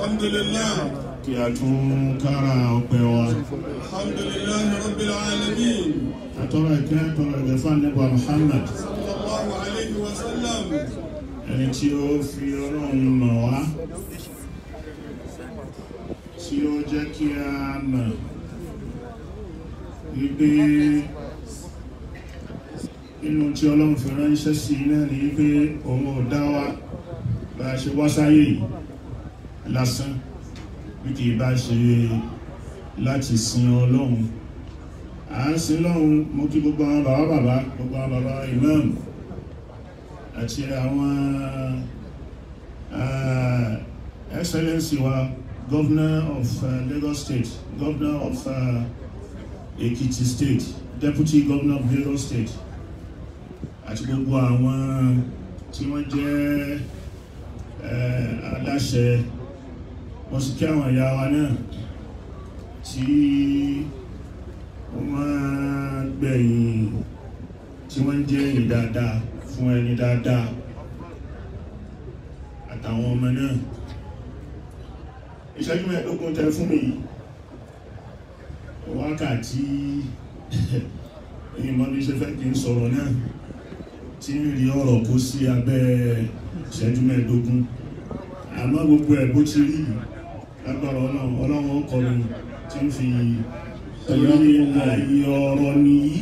alhamdulillah kí a tún kára ọpẹ́ wa alhamdulillah rabbil alamin àtọ́rọ̀ ìkẹ́ àtọ́rọ̀ ìgbẹ̀fà nípa Muhammad sallallahu alayhi wa sallam ẹni tí ó fi ọlọ́run mọ̀ wá tí ó jẹ́ kí a mọ̀ wípé inú tí ọlọ́run fi ránṣẹ́ sí náà ni wípé òun ò dá wa bá a ṣe wá sáyé yìí lásán bí kì í bá ṣe láti sin ọlọ́run à ń sin lọ́run mo kí gbogbo àwọn bàbá bàbá gbogbo àwọn bàbá imam àti àwọn uh, excellency wa governor of uh, Lagos state governor of uh, Ekiti state deputy governor of Lagos state àti gbogbo àwọn tí wọ́n jẹ́ uh, aláṣẹ wọ́n sì kí àwọn ìyá wa náà tí wọ́n máa gbẹ̀yìn tí wọ́n jẹ́ èyí dáadáa fún ẹni dáadáa àtàwọn ọmọ náà ìṣẹ́jú mẹ́ẹ̀ẹ́dógún tẹ fún mi yìí wákàtí ìmọ̀ bí ṣe fẹ́ kí n sọ̀rọ̀ náà tí ń rí ọ̀rọ̀ kó sí abẹ́ ìṣẹ́jú mẹ́ẹ̀ẹ́dógún àmọ́ gbogbo ẹ̀ bó ti rí lágbára ọlọ́run ọlọ́run ọkọ̀ mi tí ń fi torí ààyè ọ̀rọ̀ nìyí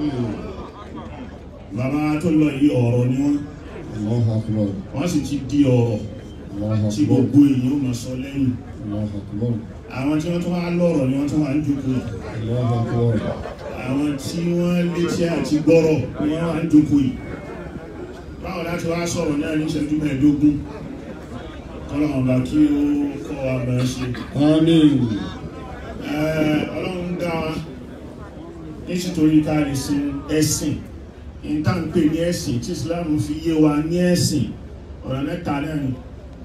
bàbá tó lọ yìí ọ̀rọ̀ ni wọ́n Allahu Akbar. wọ́n sì ti di ọ̀rọ̀ Allahu tí Akbar. gbogbo èèyàn ó máa sọ lẹ́yìn Allahu Akbar. àwọn tí wọ́n tún wá lọ́rọ̀ ni wọ́n tún wá ń jókòó Allahu Akbar. àwọn tí wọ́n létí àti gbọ́rọ̀ ni wọ́n wá ń jókòó yìí báwo láti wá sọ̀rọ̀ náà ní ìṣẹ́jú mẹ́ẹ̀ẹ́dógún kọ́lọ́mọ̀ bá kí ó kọ́ wa bá ṣe Àmín. Ẹ́, ọlọ́run dá wa nítorí ká lè sin ẹ̀sìn ìtànpé ní ẹ̀sìn tí Islam fi yé wa ní ẹ̀sìn ọ̀rọ̀ mẹ́ta náà ni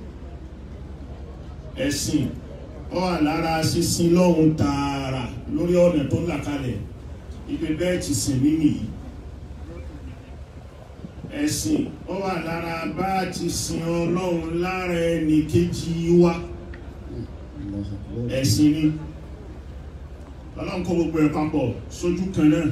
ẹ̀sìn ó wà lára sísin lọ́hun tààrà lórí ọ̀nà tó là kalẹ̀ ibi bẹ́ẹ̀ ti sìn mí nìyí ẹ̀sìn ó wà lára bá ti sin ọlọ́run lára ẹnì kejì wa Allahu Akbar. ẹ̀sìn ni ọlọ́run kó gbogbo ẹ̀ papọ̀ sójú kan náà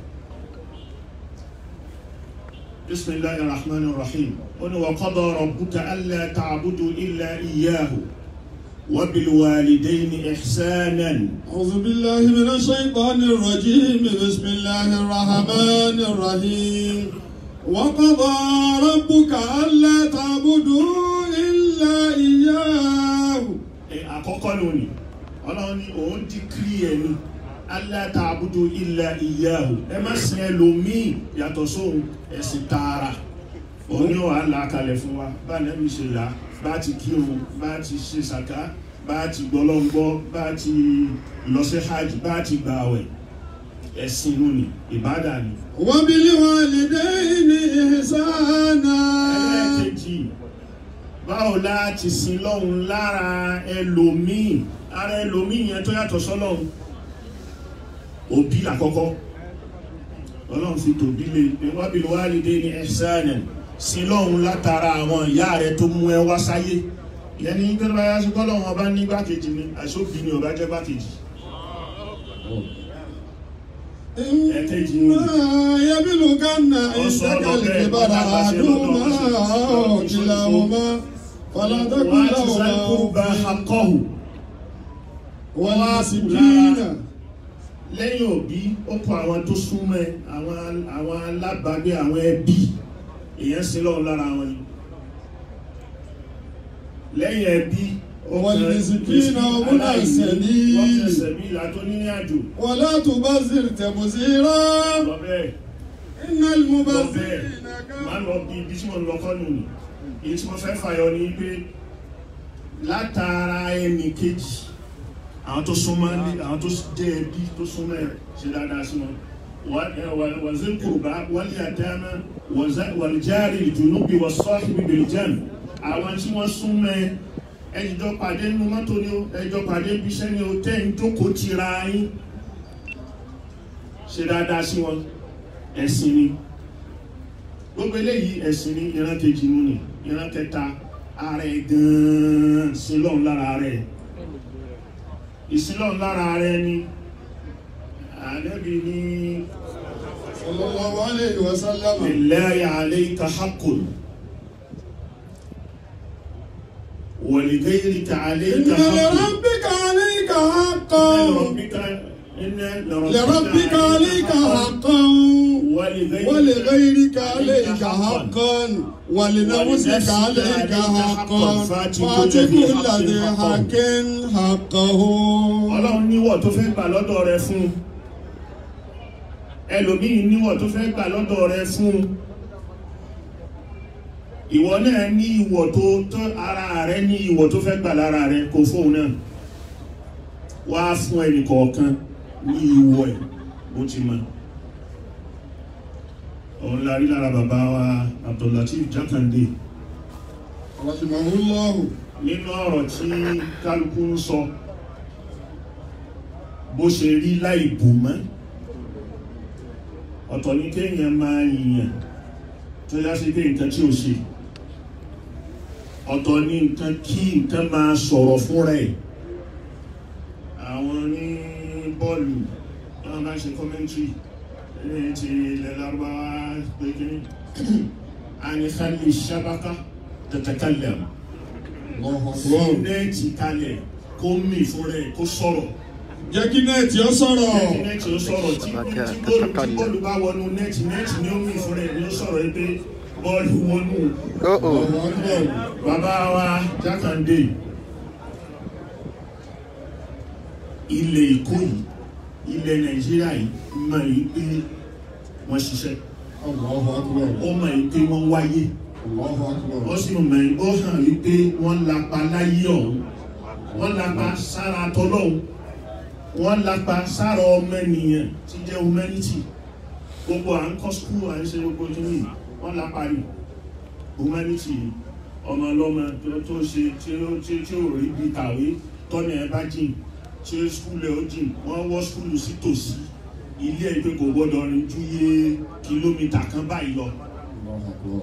bisimilahi rahman rahim ó ní wa qada rabbuka alla ta'budu illa iyyahu wa bil walidayni ihsanan أعوذ بالله من الشيطان الرجيم بسم الله الرحمن الرحيم وقضى ربك ألا تعبدوا إلا إياه ẹ àkọ́kọ́ lónìí ọlọ́run ní òun dìkírí ẹ̀ ní alla ta'budu illa iyyahu ẹ má sin ẹlòmíì yàtọ̀ sóhun ẹ̀sìn tààrà òun ní wàá là kalẹ̀ fún wa bá nẹ́bí ṣe là bá ti kírun bá ti ṣe sàká bá ti gbọ́lọ́ngbọ́ bá ti lọ sí hajj bá ti gbààwẹ̀ ẹ̀sìn lónìí ìbádà ni. وبالوالدين إحسانا ẹlẹ́ẹ̀kejì báwo láti sin lọ́hun lára ẹlòmíì ara ẹlòmíì yẹn tó yàtọ̀ sọ́lọ́hun òbí àkọ́kọ́ ọlọ́run fi tòbí lè wabil walidayni ihsanan sin lọ́hun látara àwọn ìyá rẹ tó mú ẹ wá sáyé ìyẹn ní gbẹ́rẹ́ báyá sí kọ́lọ́hun ọba ní gbákejì ni àìsóbì ni ọba jẹ́ gbákejì ẹ̀kejì ni إما يبلغن عندك الكبر أحدهما أو كلاهما فلا تقل wọ́n á ti sáré kó bá لهما akọ́hù والمسكين lẹ́yìn òbí ó kọ àwọn tó súnmọ́ ẹ, àwọn àwọn alábàágbé àwọn ẹbí èèyàn sí lọ́wọ́ lára wọn ni lẹ́yìn ẹbí ó kọ والمسكين وابن السبيل. wọ́n fẹsẹ̀ bí ìlà tó ní ní àjò ولا تبذر تبذيرا lọ bẹ́ẹ̀ إن lọ bẹ́ẹ̀ المبذرين má كانوا lọ bí ibi tí mo lọ kọ́ nù ní èyí tí mo fẹ́ fàyọ ni pé látara ẹnì kejì àwọn tó súnmọ́ ní àwọn tó jẹ́ ẹbí tó súnmọ́ ẹ̀ ṣe dáadáa sí wọn wàzí kùrùbá wal yatama wal jari al-junubi was-sahibi bil-janb àwọn tí wọ́n súnmọ́ ẹ ẹjọ́ pàdé nínú mọ́tò ni ó ẹjọ́ pàdé bí iṣẹ́ ni ó tẹ́ ń jókòó tira yín ṣe dáadáa sí wọn ẹ̀sìn ni gbogbo eléyìí ẹ̀sìn ní ìran kejì nù ní ìran kẹta ààrẹ gan-an sílọ́n lára rẹ̀ ìsílọ́n lára rẹ̀ ni ànábì ní sallallahu alayhi wa sallam lillahi alayka haqqun wa li ghayrika alayka inna haqqun lirabbika alayka haqqan لربك عليك حقا ولغيرك عليك حقا ولنفسك عليك حقا فات كل ذي حق حقه ọlọ́run níwọ̀ tó fẹ́ gbà lọ́dọ̀ rẹ fún ẹlòmíì níwọ̀ tó fẹ́ gbà lọ́dọ̀ rẹ fún ìwọ náà ní ìwọ̀ tó tó ara rẹ ní ìwọ̀ tó fẹ́ gbà lára rẹ kò fóun náà wá fún ẹnì kọ̀ọ̀kan ní ìwọ̀ ẹ̀ bó ti mọ̀ òun la rí lára bàbá wa Abdullateef Jákàndé rahimahullahu nínú ọ̀rọ̀ tí kálukú ń sọ bó ṣe rí láì bù mọ́ ọ̀tọ̀ ní kéèyàn máa yìnyàn tó yá sí pé nǹkan tí ò ṣe ọ̀tọ̀ ní nǹkan kí nǹkan máa sọ̀rọ̀ fún rẹ̀ àwọn ní bọ́ọ̀lù wọ́n máa ṣe kọ́mẹ́ntì ní ti ilẹ̀ lárúbáwá pé kí ni àníkàlì sábàkà tẹ̀tẹ̀kálẹ̀ Allahu fún akbar nẹ́ẹ̀tì kalẹ̀ kó mì fún rẹ̀ kó sọ̀rọ̀ jẹ́ kí nẹ́ẹ̀tì ó sọ̀rọ̀ nẹ́ẹ̀tì nẹ́ẹ̀tì ó sọ̀rọ̀ tí tí bọ́ọ̀lù tí bọ́ọ̀lù bá wọnú nẹ́ẹ̀tì nẹ́ẹ̀tì ni ó mì fún rẹ̀ ni ó sọ̀rọ̀ yìí pé bọ́ọ̀lù wọnú Uh-oh. Allahu akbar bàbá wa Jákàndé ilẹ̀ Èkó yìí ilẹ̀ Nàìjíríà yìí mọ̀ yìí pé wọ́n ṣiṣẹ́ Allahu akbar ó mọ̀ yìí pé wọ́n wáyé Allahu akbar ó sì mọ̀ yìí ó hàn yìí pé wọ́n lapa láyé ọ̀hún wọ́n lapa sára tọ́lọ́hún wọ́n lapa sára ọmọ ènìyàn tí jẹ́ humanity gbogbo à ń kọ́ skul à ń ṣe gbogbo kíní yìí, wọ́n lapa rí humanity ọmọ ọlọ́mọ tó tó ṣe tí ó tí tí ò rí bí kàwé tọ́nà ẹ bá jìn tí ó skul ẹ ó jìn wọ́n wọ́ skul sí tòsí ilé ẹ̀ pé kò gbọ́dọ̀ rìn ju iye kìlómítà kan báyìí lọ Allahu akbar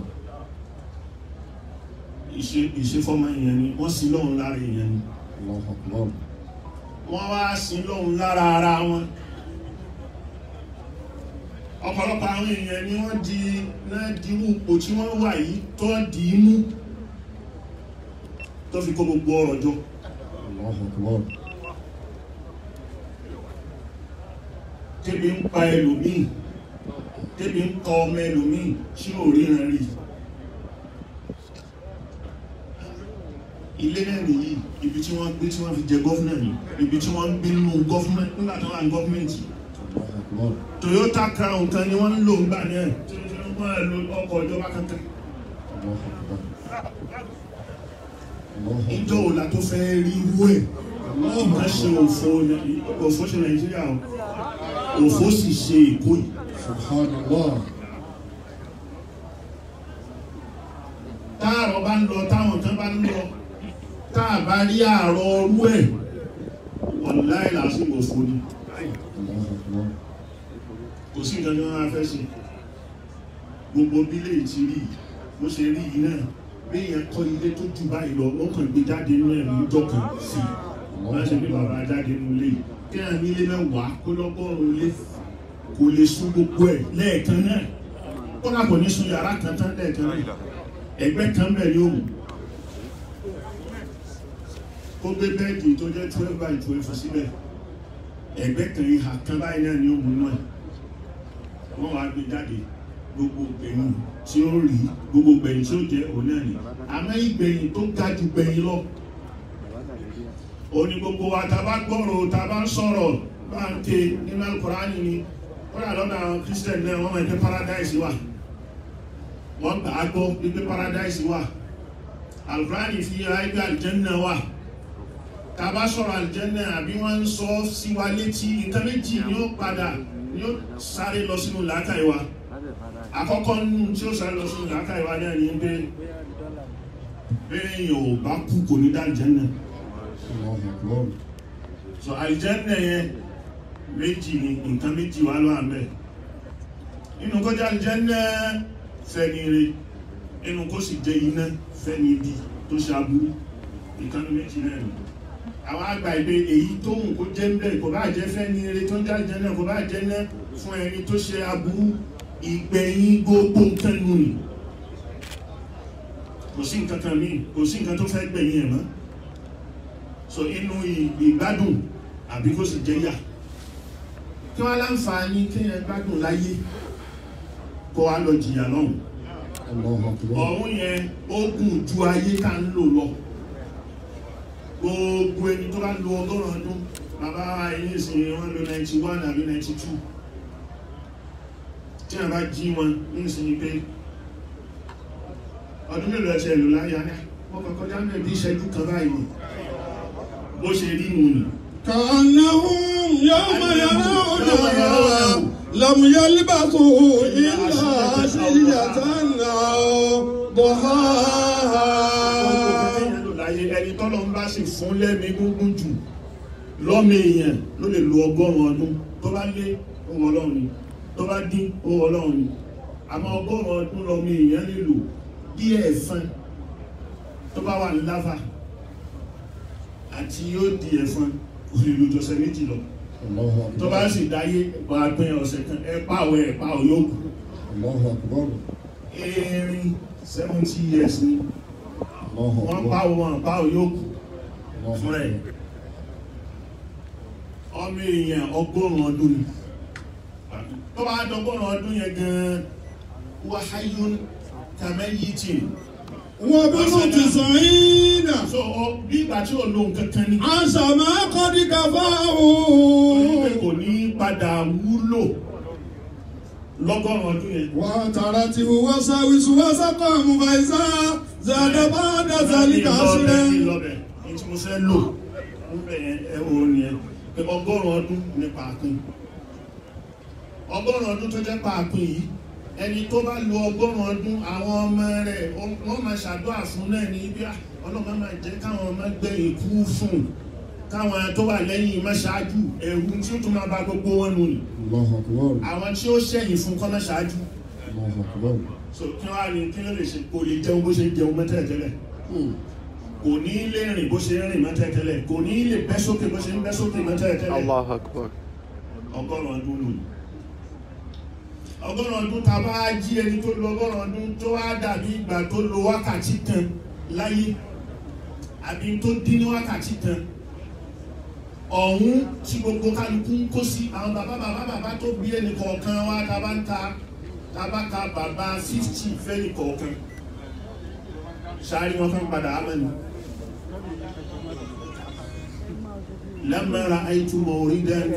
ìṣe ìṣefọ́mọ èèyàn ni wọ́n sin lọ́hùn lára èèyàn ni Allahu akbar wọ́n wá sin lọ́hùn lára ara wọn ọ̀pọ̀lọpọ̀ àwọn èèyàn ni wọ́n di náà dirú ipò tí wọ́n wà yìí tó dì í mú tó fi kó gbogbo ọ̀rọ̀ jọ Allahu akbar tẹ́bi ń pa ẹlòmíì tẹ́bi ń kọ ọmọ ẹlòmíì tí ò ríran rí ilé náà nìyí ibi tí wọ́n gbé tí wọ́n fi jẹ gọ́fúnà ní ibi tí wọ́n ń gbé nínú gọ́fúnà nígbà tí wọ́n wà ní gọ́fúnmẹ̀ntì Allahu akbar Toyota Crown kan ni wọ́n ń lò ńgbà náà tí wọ́n lo ọkọ̀ ìjọba kankan Allahu akbar Allahu ìjọ akbar òla tó fẹ́ rí irú ẹ̀ nǹkan ṣe òfò ní- òfò ṣe Nàìjíríà o òfò sì ṣe Èkó yìí subhanallah táàrọ̀ bá ń lọ táwọn kan bá ń lọ táà bá rí àárọ̀ ọrú ẹ̀ wàláì lásìkò òfò ni Allahu akbar kò sí nǹkan tí wọ́n máa fẹ́ ṣe gbogbo bílẹ̀ ti rí yìí, bó ṣe rí yìí náà bí èèyàn kọ́ ilé tó jù báyìí lọ ó kàn gbé jáde nínú ẹ̀mí ìjọ kan sí i wọ́n ṣe bí bàbá jáde nínú ilé yìí kí àwọn ilé mẹ́wàá kó lọ́gọ́rùn-ún ilé kò lè sún gbogbo ẹ̀ lẹ́ẹ̀kan náà ó náà kò ní sún yàrá kan tán lẹ́ẹ̀kan náà ẹgbẹ́ kan bẹ̀ ni ó mú kó gbé bẹ́ẹ̀dì tó jẹ́ twelve by twelve síbẹ̀ ẹgbẹ́ kan ìhà kan báyìí náà ni ó mú náà wọ́n wá gbé jáde gbogbo gbẹ̀yìn tí ó rí gbogbo gbẹ̀yìn tí ó jẹ́ òun náà ni àmọ́ ìgbẹ̀yìn tó ga ju gbẹ̀yìn lọ òní gbogbo wa ta bá gbọ́rọ̀ ta bá ń sọ̀rọ̀ bá ń ké nínú alukurani ni ó yà lọ́dọ̀ àwọn christian náà wọ́n máa ń pẹ́ paradise wà wọ́n gbà á gbọ́ wípé paradise wà alukurani fi ayé pé aljanna wà ta bá sọ̀rọ̀ aljanna àbí wọ́n ń sọ sí wa létí nǹkan méjì ni ó padà ni ó sáré lọ sínú làákàyè wa àkọ́kọ́ nínú tí ó sáré lọ sínú làákàyè wa náà ni pé bẹ́ẹ̀ yẹn ò bá kú kò ní dá aljanna Allahu akbar so aljanna yẹn méjì ni nǹkan méjì wà ló àmẹ́ inú kó jẹ́ aljanna fẹ́ni ire inú kó sì jẹ́ iná fẹ́ni ibi tó ṣe aburú ìkànnì méjì náà ni àwọn àgbà ìgbé èyí tó hùn kó jẹ́ ń bẹ̀ kò bá jẹ́ fẹ́ ní eré tó ń jáde náà kò bá jẹ́ náà fún ẹni tó ṣe aburú ìgbẹ̀yìn gbogbo nǹkan nù ni kò sí nǹkan kan míì kò sí nǹkan tó fẹ́ gbẹ̀yìn ẹ̀ mọ́ so inú ì- ìgbádùn àbí kó sì jẹ́ yà kí wọ́n láǹfààní kéèyàn gbádùn láyé kó wá lọ jìyà lọ́hùn Allahu Akbar. ọ̀hún yẹn ó gùn ju ayé ká ń lò lọ gbogbo ẹni tó bá lo ọgọ́rùn ọdún bàbá wa yìí sì wọ́n lo 91 àbí 92 tí a bá jí wọn ní ìsinmi pé ọdún mélòó ẹ̀ṣẹ̀ ìlú láyé ayá wọ́n kọ́kọ́ já mẹ́bí ìṣẹ́jú kan báyìí bó ṣe rí nù ní كأنهم يوم يرونها لم يلبثوا إلا عشية أو ضحاها láyé ẹni tọ́lọ ń bá sì fún lẹ́mí gúngún jù lọ́mọ èèyàn ló lè lo ọgọ́rùn ọdún tó bá lé ohun ọlọ́run ni tó bá dín ohun ọlọ́run ni àmọ́ ọgọ́rùn ọdún lọ́mọ èèyàn lè lò bí ẹ̀fọn tó bá wà ní láfà àti yóò di ẹ̀fọn kò lè lo jọ̀sẹ̀ méjì lọ الله tó bá أكبر sì dáyé wà pín ọ̀sẹ̀ kan ẹ pàwọ̀ ẹ̀ pàwọ̀ yóò kù الله أكبر erin seventy years ni الله wọ́n أكبر pàwọ̀ wọn pàwọ̀ yóò kù الله fún ẹ̀ أكبر ọmọ èèyàn ọgọ́rùn ọdún ni tó bá dọgọ́rùn ọdún yẹn gan wáháyún kàmẹ́yìtì وابن تسعين so ọ bí ìgbà tí ò lóhun kankan ní عاش ما قد onípe كفاه kò ní padà wúlò lọ́gọ́rùn ọdún yẹn وترته وساوس وسقام فإذا زاد بعد ذلك عشرا lọ́bẹ̀ ní tí mo fẹ́ lò ń bẹ̀ yẹn ẹ wo ni ẹ pé ọgọ́rùn ọdún ní pàápín ọgọ́rùn ọdún tó jẹ́ pàápín yìí ẹni tó bá lo ọgọ́rùn ọdún àwọn ọmọ rẹ̀ wọ́n máa ṣàdúrà fún náà ní bí ọlọ́mọ máa jẹ́ káwọn ọmọ gbẹ̀yìn kú fún káwọn tó wà lẹ́yìn má ṣáájú ẹ̀rù tí ó tún máa bá gbogbo wọn nù ní الله أكبر àwọn tí ó ṣẹ̀yìn fún kọ́ má ṣáájú الله أكبر so kí wọ́n á ní kí ló lè ṣe kò lè jẹun bó ṣe ń jẹun mẹ́tẹ̀ẹ̀tẹ́lẹ̀ kò ní lè rìn bó ṣe ń rìn mọ́tẹ́tẹ́lẹ̀ kò ní lè bẹ́ sókè bó ṣe ń bẹ́ sókè mọ́tẹ́tẹ́lẹ̀ Allah Akbar. ọgọ́rùn ọdún lò ní ọgọ́rùn ọdún ta bá jí ẹni tó lo ọgọ́rùn ọdún tó wá dàbí ìgbà tó lo wákàtí kan láyé àbí tó dín ní wákàtí kan ọ̀hún tí gbogbo kálukú ń kó sí àwọn bàbá bàbá bàbá tó bí ẹnì kọ̀ọ̀kan wá ta bá ń ta ta bá ka bàbá fifty fẹ́ni kọ̀ọ̀kan sáré wọn kan padà ámẹ́nu لما رأيت موردا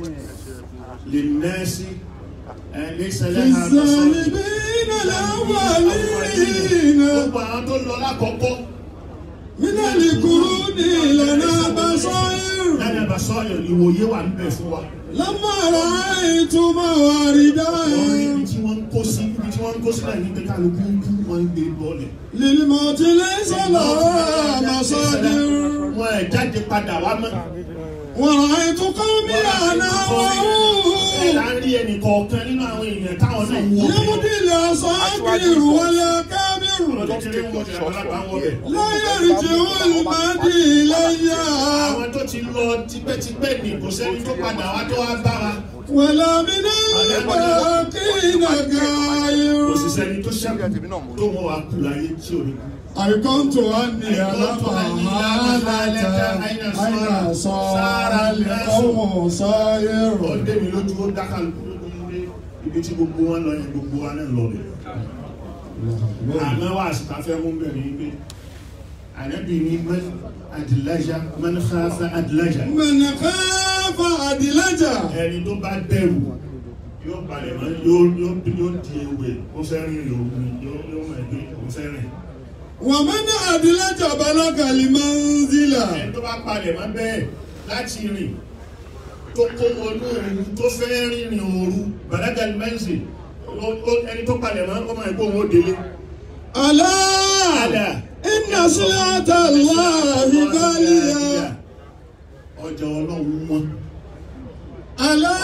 للناس آه، ليس في لها مصاري الظالمين الأولين gbogbo àwọn tó lọ lákọ̀ọ́kọ́ من القرون لنا بصائر lẹ́nu ẹ̀bà sọ́ọ̀yọ̀ ìwòye wà ń bẹ̀ fún wa لما رأيت مواردا wọ́n rí ibi tí wọ́n ń kó sí ibi tí wọ́n ń kó sí náà ní pé kálukú ń kú wọ́n ń gbé bọ́ọ̀lẹ̀ للموت ليس لها مصادر wọ́n ẹ̀ jáde padà wá mọ́ ورأيت قومي أنا ẹ̀ وهو là ń rí ẹnì kọ̀ọ̀kan nínú àwọn èèyàn táwọn náà ń wọ يمضي الأصابر والأكابر ọdún kékeré ń wọ bẹ̀ àgbàlagbà ń wọ bẹ̀. لا يرجع المهدي إلي àwọn tó ti lọ tipẹ́tipẹ́ ní kò sẹ́ni tó padà wá tó wá bá wa ولا من الباقين غير kò sì sẹ́ni tó ṣẹ́kù tó wọ́n wá kú láyé tí ò ní kú. أيقنت أني على فهالة أين صار القوم ó صائر dé mi lójú ó dákà lójú ilé ibi tí gbogbo wọn lọ yẹn gbogbo wa náà lọ bẹ̀. àmọ́ wà síta fẹ́ mú bẹ̀rẹ̀ yìí pé ànábì ní man adìlájà man khafa adìlájà من خاف أدلجا ẹni tó bá bẹ̀rù yóò balẹ̀ mọ́ yóò yóò yóò di ewé ó fẹ́ rìn lòun yóò yóò mọ̀ ẹgbẹ́ ó fẹ́ rìn. ومن أدلج بلغ المنزلة ẹni tó bá palẹ̀ mọ́ bẹ́ẹ̀ láti rìn tó kó wọnú òru tó fẹ́ rìnrìn òru balagal mẹ́sì ẹni tó palẹ̀ mọ́ ọmọ ẹ̀kọ́ òun ó délé. ألا Àlà. إن سلعة الله غالية ọjà ọlọ́run wọn. ألا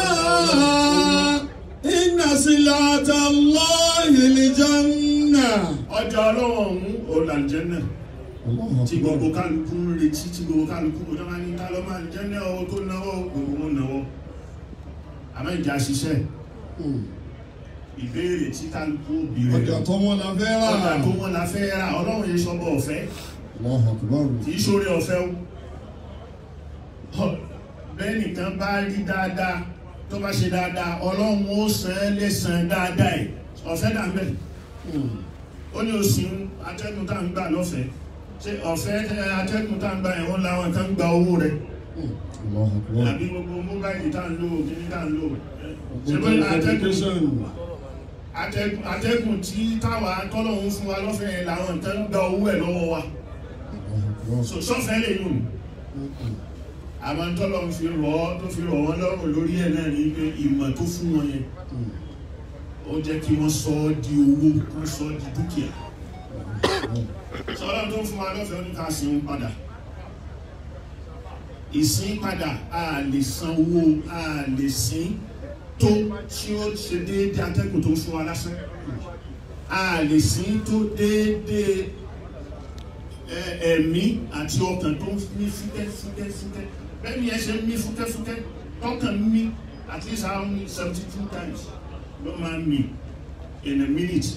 إن سلعة الله الجنة ọjà ọlọ́run ọ̀hún ọ̀làjẹ́ náà الله tí gbogbo أكبر kálukú ń retí tí gbogbo kálukú ń dáná ní ká ló máa ń jẹ́ ní ọwọ́ tó náwó gbogbo wọn náwó àmọ́ ìjà ṣiṣẹ́ ìbéèrè tí kálukú bìrẹ̀ ọjà tó wọn la fẹ́ rà ọjà tó wọn la fẹ́ ra ọlọ́run yẹn sọ́bọ̀ ọ̀fẹ́ الله أكبر kì í ṣoore ọ̀fẹ́ o Ọ, bẹ́ẹ̀ nìkan bá rí dáadáa tó bá ṣe dáadáa ọlọ́run ó san án lẹ́san dáadáa ẹ̀ ọ̀fẹ́ dà ń bẹ̀ ó ní oṣù atẹ́gùn tá à ń gbà lọ́fẹ̀ẹ́ ṣé ọ̀fẹ́ ẹ, atẹ́gùn tá à ń gbà ẹ̀wọ̀n làwọn kan gba owó rẹ̀ الله أكبر àbí gbogbo móbáìlì tá à ń lò kíní tá à ń lò ṣé pé atẹ́gùn atẹ́gùn atẹ́gùn tí táwa tọ́lọ́hún fún wa lọ́fẹ̀ẹ́ yẹn làwọn kan gba owó ẹ̀ lọ́wọ́ wa الله أكبر So, sọ́fẹ́ lè yùn àwọn tọ́lọ́hún fi rọ̀ ọ́ tó fi rọ̀ wọ́n lọ́rùn lórí ẹ̀ náà ní pé ìmọ̀ tó fún wọn yẹn ó jẹ́ kí wọ́n sọ ọ́ di owó wọ́n sọ ọ́ di dúkìá sọ́lá tó fún wa lọ́fẹ̀ẹ́ ní ká sin padà ìsìn padà a lè san owó a lè sin tó tí ó ṣe déédéé atẹ́gùn tó fún wa lásán a lè sin tó déédéé ẹ- ẹ̀mí àti ọkàn tó ń mí fúkẹ́ fúkẹ́ fúkẹ́ bẹ́ẹ̀ ni ẹ ṣe ń mí fúkẹ́ fúkẹ́ tọkàn mí at least how many seventy two times ló máa ń mí in a minute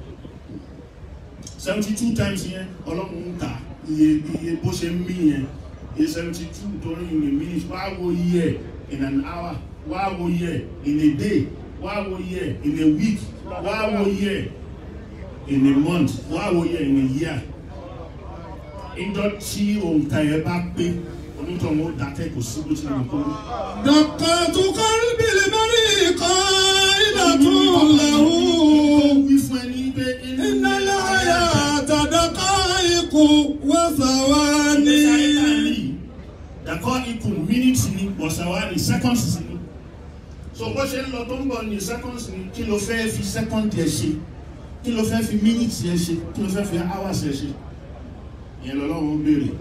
seventy two times yẹn ọlọ́run ń kà iye iye bó ṣe ń mí yẹn iye seventy two torí in a minute wá wo iye ẹ̀ in an hour wá wo iye ẹ̀ in a day wá wo iye ẹ̀ in a week wá wo iye ẹ̀ in a month wá wo iye ẹ̀ in a year ìjọ tí òǹkà yẹn bá pé onítọ̀hún ó dákẹ́ kò sí bó ti lè kó. دقات قلب المرء قائلة له wí fún ẹni pé إن الحياة دقائق ìgbésí ayé tá a ní وثواني yìí, dàkọ́ ikú mínítì ni bọ̀sàwá ní sẹ́kọ̀nsì ni so bó ṣe ń lọ tó ń bọ̀ ní sẹ́kọ̀nsì ni kí ló fẹ́ fi sẹ́kọ̀ndì ẹ̀ ṣe kí ló fẹ́ fi mínítì ẹ̀ ṣe kí ló fẹ́ fi áwàsì ẹ̀ ṣe ìyẹn lọ́lọ́run ń béèrè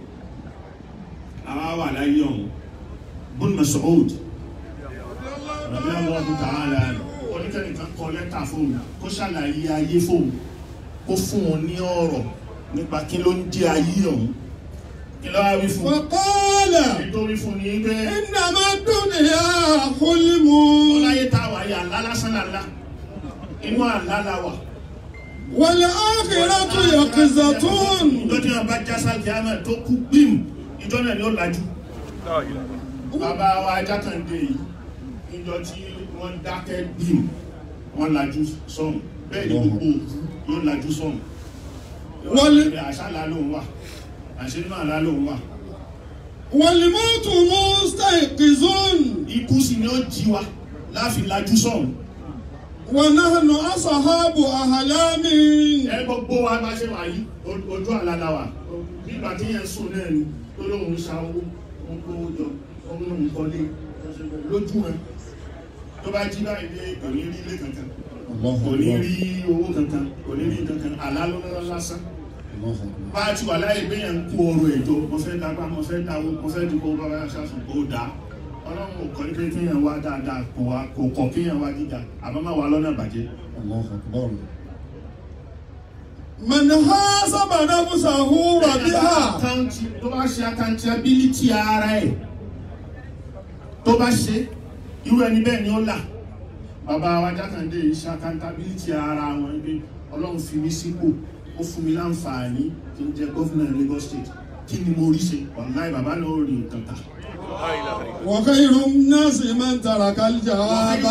àwa wà láyé ọ̀hún bùn Mas'ud rọ̀bí ọlọ́run tààlà oníkẹ́nìkan kọ lẹ́tà fóun kó ṣàlàyé ayé fóun kó fún wọn ní ọ̀rọ̀ nípa kí ló ń jẹ́ ayé ọ̀hún kí ló wá wí fún un وقال nítorí fún ni pé إنما الدنيا حلم ọláyé tá a wà yà àlá lásán làlá inú àlá la wà. والآخرة يقظة ìjọ tí wọn bá já sáàkì àmà tó kú gbìm ìjọ náà ni ó lajú. bàbá wa jákàndé yìí ìjọ tí wọ́n dákẹ́ gbìm wọ́n lajú sọ́hùn bẹ́ẹ̀ ni gbogbo òkú yóò lajú sọ́hùn. Wọ́n- àṣà àlá lòun wà àṣẹ inú àlá lòun wà. والموت مستيقظ ikú sì ni ó jí wa láàfin lajú sọ́hùn. ونحن أصحاب أحلام ẹ gbogbo wa bá ṣe wà yìí o- ojú àlàlà wa nígbà tí yẹn sùn náà ni tó lóun ṣa owó òun kówó jọ òun lóun kọ́lé lójú wọn tó bá jí báyìí dé kò ní rí ilé kankan الله kò ní أكبر rí owó kankan kò ní rí kankan àlá ló lọ́wọ́ lásán الله أكبر bá a ti wà láyé pé yẹn ń kó ọrọ̀ ẹ̀jọ́ mo fẹ́ dágbà mo fẹ́ dáwó mo fẹ́ dìbò bàbá yà sàṣùn kó dà ọlọ́run ò kọ́ ní pé kéèyàn wá dáadáa kò wá kò kọ̀ kéèyàn wá gíga àmọ́ má wà lọ́nà bàjẹ́ الله أكبر من حاسب نفسه وبها àkáǹtì tó bá ṣe accountability ara ẹ̀ tó bá ṣe irú ẹni bẹ́ẹ̀ ni ó là bàbá wa jákàndé yìí ṣe accountability ara wọn pé ọlọ́run fi mí sípò ó fún mi láǹfààní kí n jẹ gómìnà Lagos State kí ni mo rí ṣe wàláì bàbá náà ó rí nǹkan kà. وخير الناس من ترك الجواب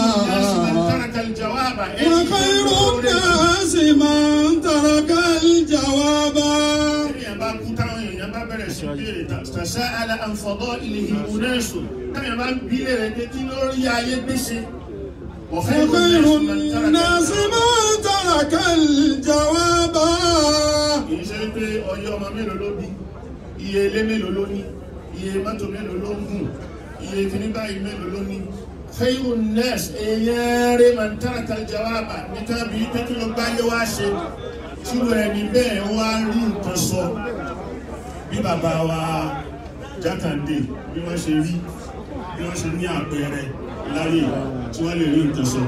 وخير الناس من ترك الجواب Téèyàn bá kú táwọn èèyàn bá bẹ̀rẹ̀ sí béèrè tàṣà àlà àǹfọ̀dọ́ ilẹ̀ ìhìnbó náà sùn. Téèyàn bá bí léèrè pé kí ló rí ayé gbèsè. وخير الناس من ترك الجواب Kì í ṣe pé ọyẹ́ ọmọ mélòó ló bí, iye ilé mélòó ló ní, iye mọ́tò mélòó ló ń gùn, iye kìíní báyìí mélòó ló ní. Khairu nnas èèyàn rẹ̀ máa ń taraka al-jawaba níta bí pé kí ló gbáyé wá ṣe. Tíru ẹni bẹ́ẹ̀ wá rí nǹkan sọ. Bí bàbá wa Jákàndé bí wọ́n ṣe rí bí wọ́n ṣe ní àpẹẹrẹ láyé tí wọ́n lè rí nǹkan sọ.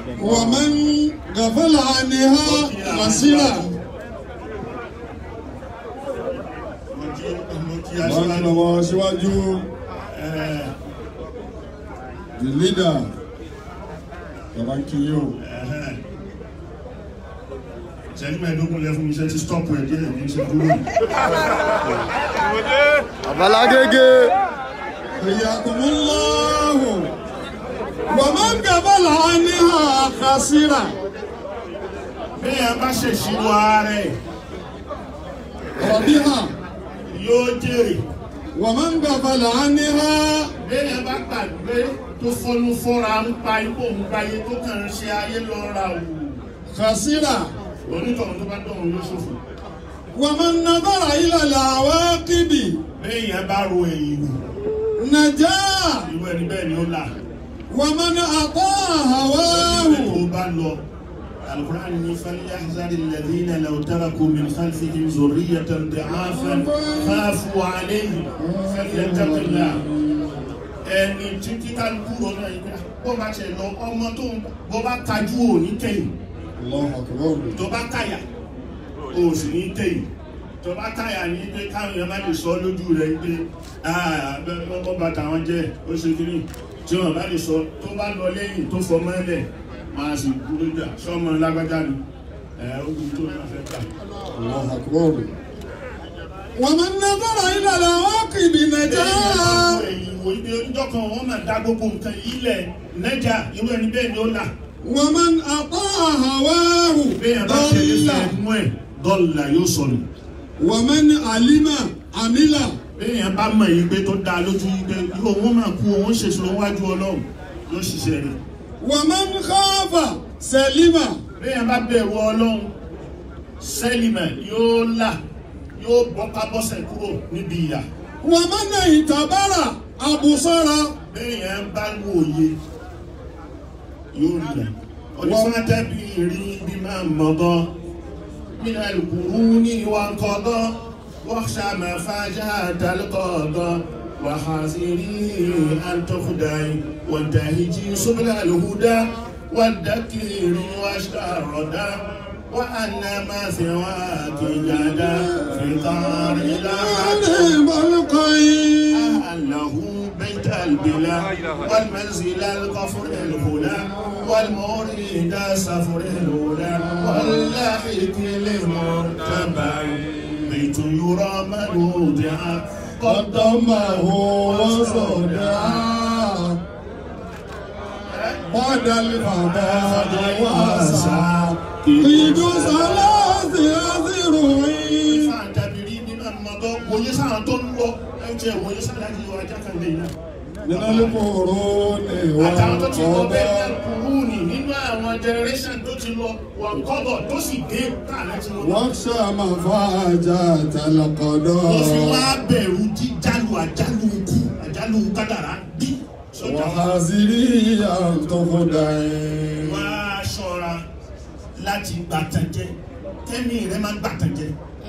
ومن غفل عنها غسلا mo kí Wọ́n kí aṣíwájú lọ́wọ́ síwájú ẹ̀ the leader. Bàbá kí yóò. ẹ̀hẹ́. ìṣẹ́jú mẹ́ẹ̀ẹ́dógún lẹ fún mi iṣẹ́ tí stop ẹ̀ díẹ̀ ní ṣe dúró yìí. Àbálágége. Ìyàkùnmọ́láhù. Wàmọ́ gàbàlà níhà kásírà. bẹ́ẹ̀ bá ṣèṣirò ààrẹ Rọ̀bíhà. yóò jèrè Wàmọ́ gàbàlà níhà. bẹ́ẹ̀ bá gbàgbé tó fọnú fọ́ra ń pa ipò ń gbáyé tó kàn ń ṣe ayé lọ́ra wù Kásírà. onítọ̀hún tó bá dọ̀hún ló ṣòfò Wàmọ́ nàbàrà ìlàlẹ̀ àwọn kíbi. bẹ́ẹ̀ yẹn bá ro ẹ̀yìn wò Nàjà. irú ẹni bẹ́ẹ̀ ni ó là Wàmọ́ ní àtọ́ ẹni àwáhù. tó bá lọ alukur'an ní falyahzari alladhina law taraku min khalfihim zurriyatan di'afan khafu alayhim falyattaqillah ẹni tí kíkálukú rọ náà yìí pé bó bá ṣe lọ ọmọ tó ń bó bá tajú òní kẹ́yìn Allahu akbar. tó bá káyà o sì ní tẹ̀yìn tó bá káyà ní pé káwọn èèyàn má lè sọ lójú rẹ̀ pé ọkọ̀ bàtà wọn jẹ́ ó ṣe kiri tí wọn bá lè sọ tó bá lọ lẹ́yìn tó fọ mọ́lẹ̀ máa sì dúró jà sọmọ lágbájá ni ẹ ogun tó náà fẹ́ gbà. Allahu akbar. Wàmọ́ nàbàrà ìlàlẹ̀ àwọn kíbi nàjà. ẹ̀yìn wo ibi oníjọ́ kan wọ́n máa dá gbogbo nǹkan yìí lẹ̀ nẹ́jà irú ẹni bẹ́ẹ̀ ni ó là Wàmọ́ àtọ́ àwáhù. bẹ́ẹ̀ bá ṣe lè Dọ́là. fẹ́ mú ẹ̀ dọ́là yóò sọnù. Wàmọ́ ní àlímà àmìlà. béèyàn bá mọ̀ yìí pé tó dáa lójú yìí pé irú òun máa kú òun ṣèṣirò wájú ọlọ́run yóò ṣiṣẹ́ rẹ̀ Wàmọ́ ní káfà sẹ̀límà. béèyàn bá bẹ̀rù ọlọ́run sẹ́lìmẹ̀ yóò là yóò bọ́ká bọ́sẹ̀ kúrò níbi ìyà Wàmọ́ ní ìtàbára àbùsọ́ra. béèyàn bá wòye yóò lẹ̀ onífàtẹ́bí rí bí máa mọ̀gọ́ nínú ẹlùkùrú ní ìwà nkọ́gọ́ wọ́ṣà máa fàájà tálkọ̀ọ́gọ́ وحاذري أن تخدعي وانتهجي سبل الهدى والذكر واشكر الردى وأن ما سواك جدا في طار إلى له بيت البلا والمنزل القفر الهدى والمريد سفر الهدى واللاحق للمرتبع بيت يرى من وضع قدمه وصدع بعد الفضاء واسع قيد ثلاث أذرعين fàǹtàbìrì nínú àmọ́tọ́ wòye sáà tó ń lọ ẹ̀jẹ̀ wòye sáà láti yọ ajá kan lè yá. من القرون àtàwọn tó ti lọ bẹ́ẹ̀ والقضاء ní kúrúùnì nínú àwọn generation tó ti lọ wọn kọ́bọ̀ tó sì dé káàlẹ́ tí wọ́n lọ. واخشى مفاجأة wọ́n fi القضاء wá bẹ̀rù jíjálù àjálù ikú àjálù kádàrá bí sọ́jà wa. وحذري أن تخدعي wọ́n á ṣọ́ra láti gbàtànjẹ kẹ́mi rẹ̀ máa gbàtànjẹ.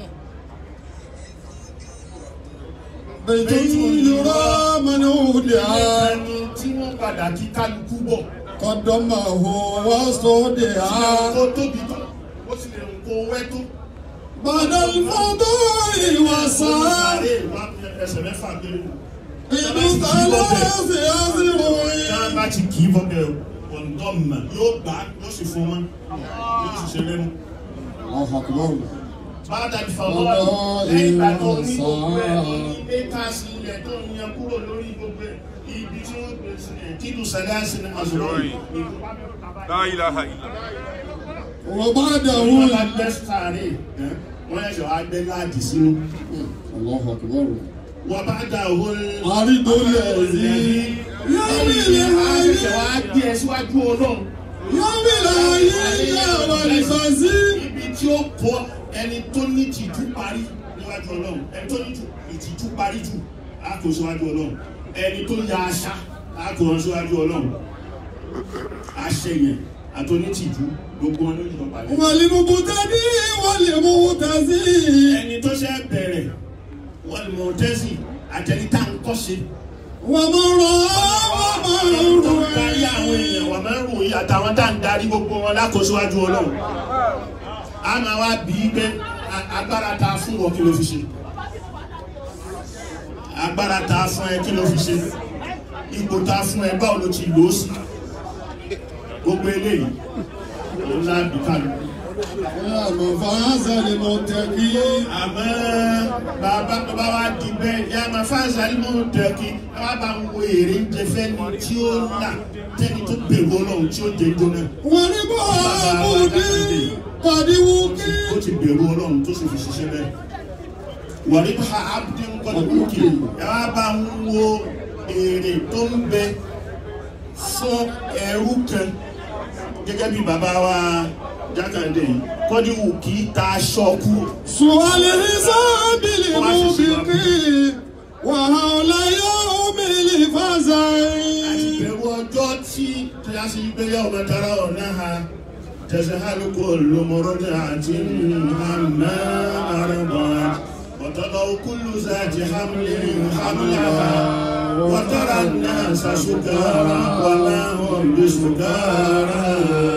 بيت يرى من أودع ẹni tí wọ́n padà kí kálukú bọ̀. قدمه وصدع kó tóbi tó ó sì lè kó wẹ́ tó. بعد الفضاء وسعى ẹsẹ̀ mẹ́fà gbére. قيد ثلاث Tá a أذرعين bá ti kì í bọ́bẹ̀ ọ̀ǹdọ́mà yóò gbà yóò sì fún wọn yóò sì ṣe lẹ́nu. الله أكبر Bàdà ìfọwọ́ lẹ́yìn ìgbà tó ní gbogbo ẹ̀ tó ní ékàsì ilẹ̀ tó ń yan kúrò lórí gbogbo ẹ̀ ibi tí wọ́n gbé sí ẹ̀ kílù sàdáàsì ní àzùrọ̀ yìí. La ilaha illallah. وبعده Wọ́n bá gbẹ́ sáré wọ́n yẹ sọ agbẹ́ láàdì sínú. الله أكبر Wọ́n bá dà òun أريد الذي يوم àṣẹṣẹ wa الحي gbé ẹ síwájú ọlọ́run. يوم الحي والخزي ibi tí ó bọ ẹni tó ní tìjú parí níwájú ọlọ́run ẹni tó ní ìtìjú parí jù á kó síwájú ọlọ́run ẹni tó ya aṣá á kó wọn síwájú ọlọ́run aṣẹyìn àtọ́nítìjú gbogbo wọn ló yọ parí. والمبتدي والمغتزي ẹni tó ṣe bẹ̀rẹ̀ wọ́n mọ̀ tẹ́sí àtẹni tá à ń kọ́ ṣe. ومن رأى ومن tó ń darí àwọn رأى èèyàn wà máa ń ròyìn àtàwọn tá à ń darí gbogbo wọn lákòóṣíwájú ọlọ́run a máa wá bí i pé a- agbára ta fún wọn kí ló fi ṣe agbára tá a fún ẹ kí ló fi ṣe ipò tá a fún ẹ báwo ló ti lò ó sí gbogbo eléyìí ló ń láàbì kálukú. àmọ́ fàáza ni mo tẹ̀ kí. àmọ́ bàbá bàbá wa di bẹ́ẹ̀ yá máa fáṣà ní mọ̀ tẹ̀kí bàbá bá ń wo èrè ń jẹ fẹ́ni tí ó là tẹ́ni tó bẹ̀rù ọlọ́run tí ó jẹ jóná. wọ́n ní bọ́ àbùdí kàdíwú kí. ó ti bẹ̀rù ọlọ́run tó sì fi ṣiṣẹ́ bẹ́ẹ̀. wàrí bá abdul kọ́dùkì yàrá bá ń wo èrè tó ń bẹ fún ẹrú kan gẹ́gẹ́ bí bàbá wa jákàndé yìí kọ́díwù kì í ta aṣọ kú. سؤال حساب الموبقين وهول يوم الفزع àti bẹ̀rù ọjọ́ tí kíláàsì ìgbéyàwó mẹ́tara ọ̀nà ha tẹ̀síhálùkù lomorọ́dẹ àti hàmà àrẹ̀bọ̀ وتضع كل ذات حمل حملها وترى الناس سكارى وما هم بسكارى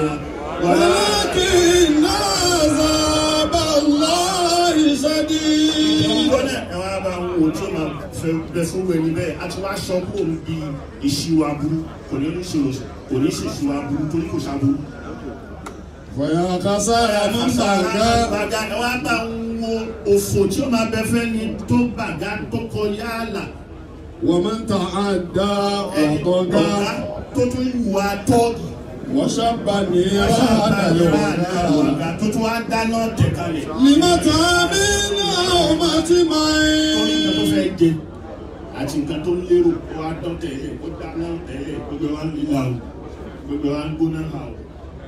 ولكن عذاب الله شديد ìgbọ́nà ẹ̀wọ̀n àbá àwọn ohun tí ó máa fẹ́ bẹ fún wẹ̀ni bẹ́ẹ̀ a ti wá aṣọ kó ń bi ìṣirò aburú kò ní ìṣirò kò ní ìṣirò aburú torí kò ṣàbúrú. فيا خسارة من بقى bàgà ẹ̀wọ̀n àbá ń wo òfò tí ó máa bẹ fẹ́ ni tó bàgà tó kọjá àlà ومن تعدى ẹni ọ̀gá وطغى tó tún ìwà tọ́ọ̀gì وشب النيران الهدى ọ̀gá tó tún wá dáná tẹ̀kalẹ̀ لمتى من أمة torí nǹkan tó معين fẹ́ jẹ àti nǹkan tó lérò kó wá dán tẹ̀lé kó dáná tẹ̀lé gbogbo wa ń lílà o gbogbo wa ń gbóná ha o.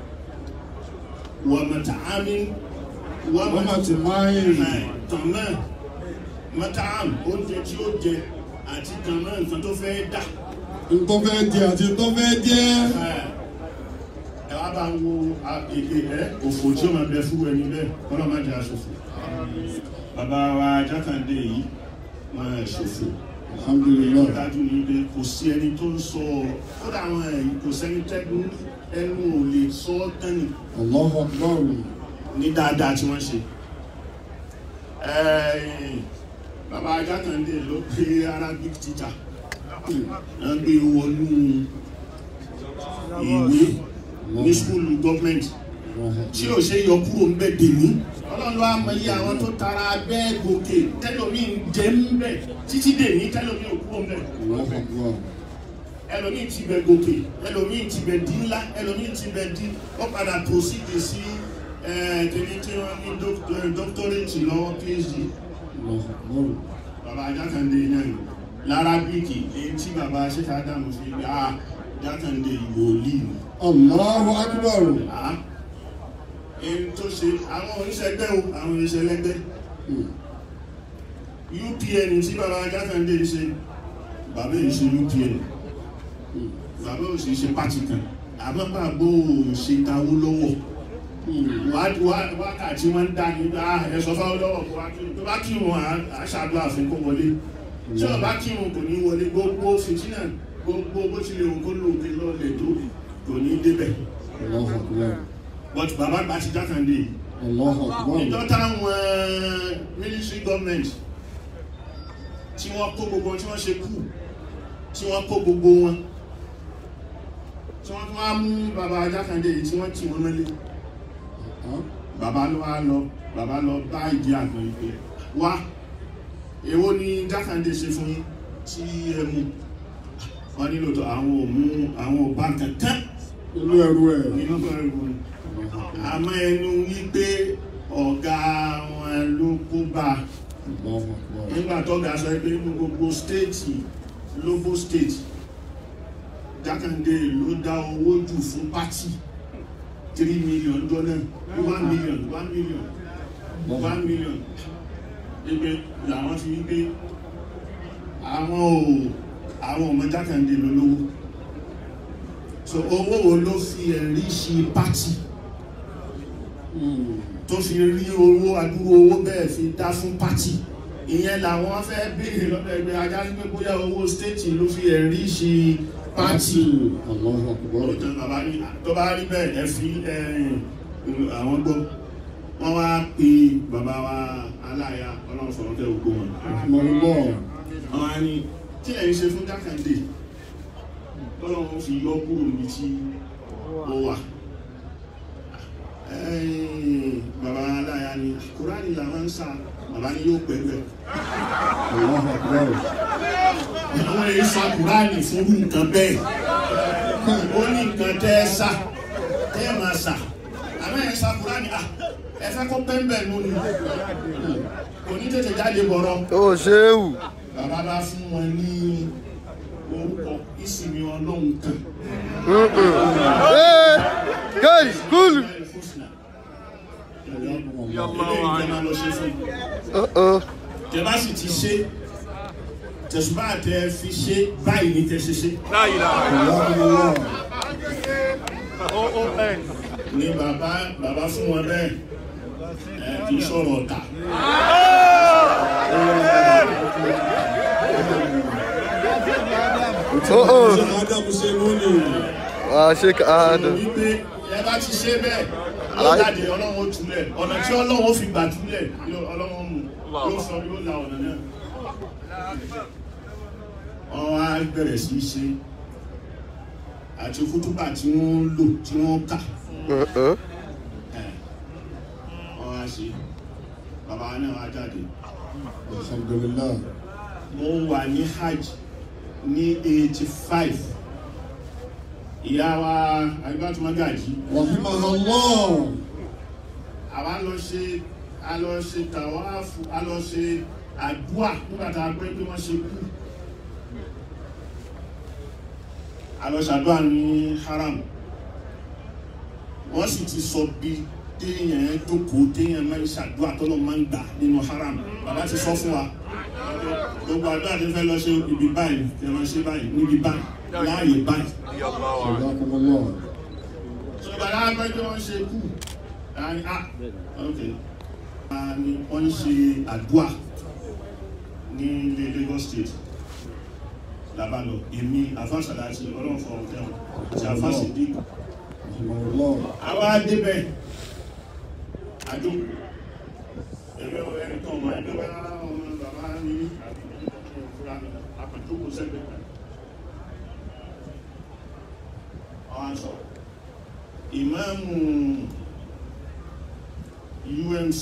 wà mọ̀tà ámì wà أمة معين tàn náà mọ̀tà ámì oúnjẹ tí ó jẹ àti tàn náà nǹkan tó fẹ́ dà. ntọ́ fẹ́ jẹ àti ntọ́ fẹ́ jẹ ẹ wá bá ń wo a- èdè ẹ òfò tí ó máa bẹ fún ẹni bẹ́ẹ̀ kọ́lá má jẹ́ aṣòfò. bàbá wa jákàndé yìí wọ́n ẹ̀ ṣòfò alhamdulilayi dájú ní pé kò sí ẹni tó ń sọ ọ kódà àwọn ẹ̀yìn kò sẹ́ni tẹ́gun ẹnu ò lè sọ ọ́ tẹ́nì allahu akbar ní dáadáa tí wọ́n ṣe. Ẹ̀ẹ́n, bàbá ajákàndé ló pé arabic teacher wọ́n gbé wọnú ìwé ní skúlù gọ́ọ̀mẹ̀ntì tí ò ṣe yọ kúrò ń bẹ̀ dèmí ọlọ́run ló wá mọ iye àwọn tó tara bẹ́ẹ̀ gòkè tẹ́lómi ń jẹ́ ń bẹ̀ títí dèmí tẹ́lómi ò kúrò ń bẹ̀ allahu akbar ẹlòmíì ti bẹ gòkè ẹlòmíì ti bẹ di ńlá ẹlòmíì ti bẹ di ó padà proceed sí kìíní tí wọn ní doctorate lọ́wọ́ phd allahu akbar bàbá jákàndé náà ni lárabíkì èyí tí bàbá ṣẹṣẹ ádámù fi gbà á jákàndé ìwòlíì ni allahu akbar á èyí tó ṣe àwọn oníṣẹgbẹ́ o àwọn oníṣẹlẹ́gbẹ́ upn tí bàbá jákàndé ṣe bàbá yìí ṣe upn bàbá ò sì ṣe pàtì kan àmọ́ bàbá ò ṣe dáwó lọ́wọ́ wá- wá- wákàtí wọ́n ń dá ní bá ẹ̀sọ́ fáwọn lọ́wọ́ kó wá kírun tó bá kírun à- àṣàdúrà fún kó wọlé tí ó bá kírun kò ní wọlé gbogbo fìtínà gbogbo bó ti lè wù kó lò kí lọ́ọ̀lẹ̀ tó kò ní débẹ̀ allahu akbar but bàbá gba ti jákàndé yìí allahu akbar ìjọ táwọn military government tí wọ́n kó gbogbo tí wọ́n ṣe kú tí wọ́n kó gbogbo wọn tí wọ́n tún wá mú bàbá jákàndé yìí tí wọ́n tì wọ́n mọ́lé bàbá ló wá lọ bàbá lọ bá ìdí àgbọn ìpè wá èwo ni jákàndé ṣe fún yín tí ẹ mú wọn nílò tó àwọn ò mú àwọn ò bá kankan inú ẹrú ẹ nínú bẹ̀rẹ̀ wọn àmọ́ ẹnu wípé ọ̀gá wọn ló kó bá a allahu akbar nígbà tó ga sọ pé nínú gbogbo stéètì lóbó stéètì jákàndé ló dá owó jù fún pátì three million dọ́là one million one million one million wípé làwọn fi wípé àwọn ò àwọn ọmọ jákàndé ló lówó so owó wo ló fi ẹ̀rí ṣe pátì tó fi rí owó adúrú owó bẹ́ẹ̀ fi dá fún pátì ìyẹn làwọn fẹ́ béèrè lọ́dọ̀ ẹgbẹ́ ajá sí pé bóyá owó stéètì ló fi ẹ̀rí ṣe pátì allahu akbar ọ̀tọ̀ bàbá ní tó bá rí bẹ́ẹ̀ ẹ fi ẹ̀yìn àwọn gbọ́ wọ́n wá pe bàbá wa aláya ọlọ́run sọ̀rọ̀ tẹ́ ògbó wọn mọ̀lúbọ̀ wọ́n wá ní ní kí ẹ̀ ń ṣe fún jákàndé tọ́lọ́run fi yọ kúrò níbi tí ó wà ẹ̀yìn bàbá aláya ni kúránì làwọn ń sà bàbá ní yóò pẹ̀lú ẹ̀ Allahu Akbar. àwọn èyí sa kúránì fún irú nǹkan bẹ́ẹ̀ ó ní nǹkan tẹ́ ẹ sà tẹ́ ẹ máa sà àmọ́ ẹ̀ sa kúránì à ẹ fẹ́ kó pẹ́ńbẹ̀ nù ni kò ní tètè jáde bọ̀rọ̀ ó ṣéwù bàbá bá fún wọn ní orúkọ ìsinmi ọlọ́run kan ee gẹ́rì kúlù tẹ́bá sì ti ṣe tẹ̀sùbá tẹ fi ṣe báyìí ní tẹ́ ṣe ṣe Alhamdulillah. ní bàbá bàbá fún wọn bẹ́ẹ̀ ẹ kì í sọ̀rọ̀ ọ̀tà ó ó Ṣé Ádámù ṣe lónìí? wà á ṣe káàdùn wípé ẹ bá ti ṣe bẹ́ẹ̀ ló Aláì- jáde ọlọ́run ó túlẹ̀ ọ̀nà tí ọlọ́run ó fi gbà túlẹ̀ yóò- ọlọ́run mú yóò sọ yóò la ọ̀nà náà wọ́n á bẹ̀rẹ̀ sí í ṣe àti kútúbà tí wọ́n ń lò tí wọ́n kà ẹ̀, wọ́n á ṣe bàbá náà wá jáde Alhamdulillah. mo wà ní hajj ní eighty five ìyá wa agbátúmọ́gàjì Rahimahullah. àwa lọ ṣe a lọ ṣe tàwáàfù a lọ ṣe àdúà nígbà tá a pẹ́ pé wọ́n ṣe kú a lọ ṣàdúà ní haram wọ́n sì ti sọ bí téèyàn jókòó téèyàn máa ń ṣàdúà tọ́lọ́ máa ń gbà nínú haram bàbá ti sọ fún wa gbogbo àdúrà tí fẹ́ lọ ṣe ibi báyìí ẹ máa ṣe báyìí níbi báyìí láàyè báyìí Jazakumullah. ṣùgbọ́n láàpẹ́ tí wọ́n ṣe kú láàrin ah ok Ah, ni wọ́n ń ṣe àdúà ní ilé Lagos State labalọ èmi àfáṣàlá àti ọlọ́run fọ ọ̀tẹ́ wọn àti àfáṣìdí Rahimahullah. àwa débẹ̀ àjò ẹgbẹ́ ẹni tó ọmọ ẹgbẹ́ bá ọmọ bàbá ní àpàjókòó sẹ́gbẹ̀ẹ́ kan ọ̀hán sọ ìmáàmù UMC